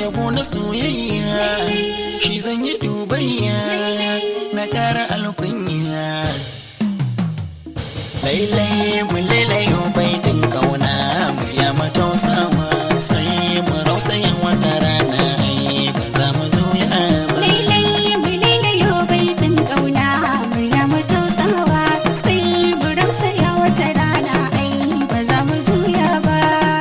yabo na soyayya shi zan yi dubayya na kara alkunya lailai mu lailayo baitin kauna murya matausawa sai mu rausayin wata rana ai ba za mu juya ba Lailai mu lailayo baitin ƙauna murya mu tausawa sai mu rausaya wata rana ai ba za mu juya ba.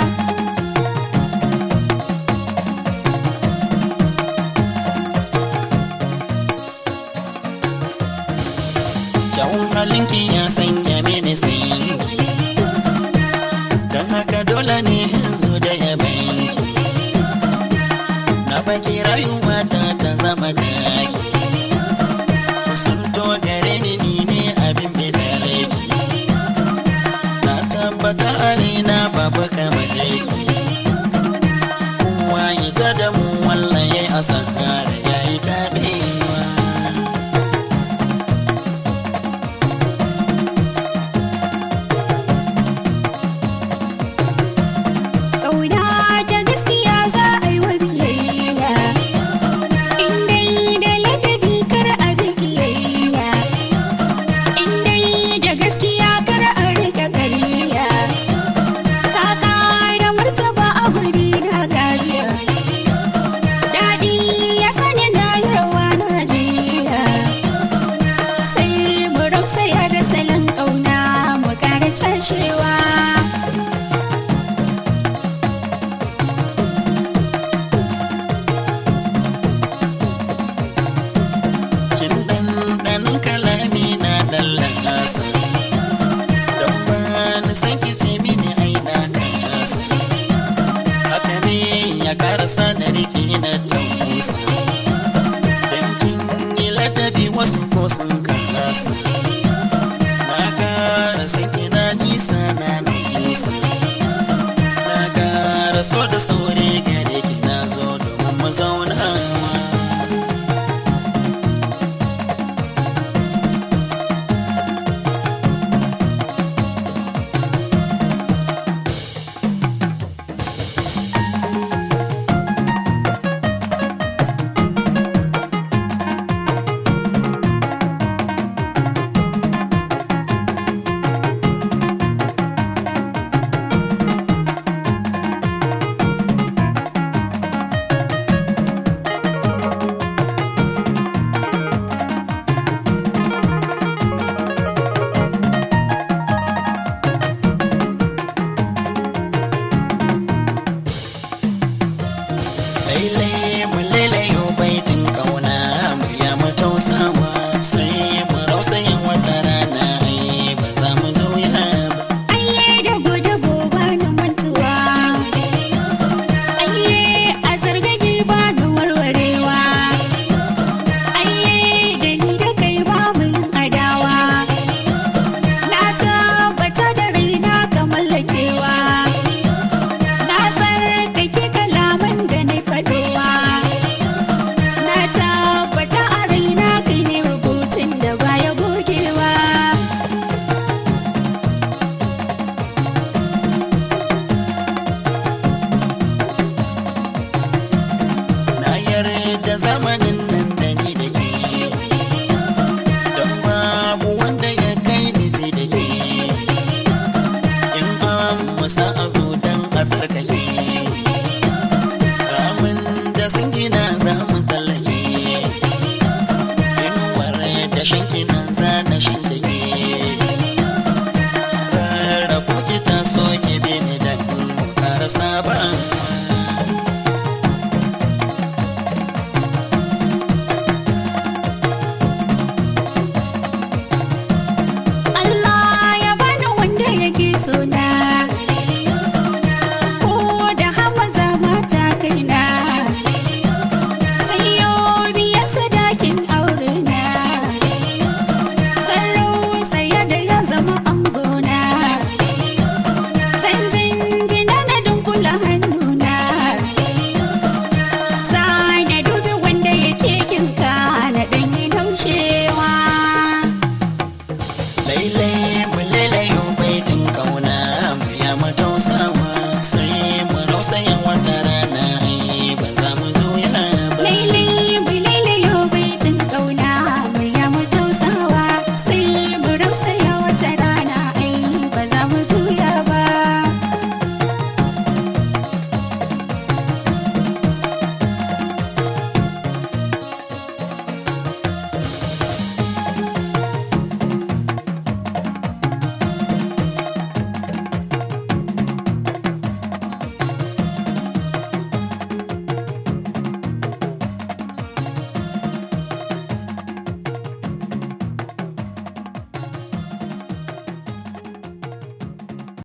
kyawun halinki ya sanya mini sanki don haka dole ne in zo da yabanki na baki rayuwa ta ta zama taki kusanto gare ni ni ne abin bidareki na tabbata a raina babu kamar yake kowa ya ta da mu wallaye a sahara ya yi taɗewa Ƙauna ta gaskiya za a yi wa biyayya. In dai da ladabi kar a bi kiyayya. In dai da gaskiya kar a riƙe ƙarya. Ka ƙara martaba a guri na gajiya. Daɗi ya sani na yi rawa na jiya. Sai mu rausaya da salon ƙauna mu ƙara cashewa. kin ɗanɗanin kalami na ɗan lasa don ba ni san ki ce mini ai na kasa haka ne ya karasa na riki na tausa don kin yi ladabi wasu ko sun kasa na kara san ki na nisa na nisa na kara so da sauri gare ki na zo domin mu zaunawa lailai mu lailayo baitin kauna murya mu tausawa sai mu rausayin wata rana ai ba za mu juya ba Aiye da gudu gobe na mantuwa. Aiye a zargage ba na warwarewa. Aiye da ni da kai ba mu yin adawa. Na tabbata da raina ka mallakewa. Na sarkake kalaman da na faɗewa. Na tabbata a raina kai ne rubutun da baya gogewa. na yarda zamanin nan da ni da ke don babu wanda ya kai ni ji da ke in an musa a zo don a tsarkake ramin da sun gina za mu tsallake inuwar da shanki nan za na shan da ke rarrabu ki ta so ki bi ni da in ƙara saba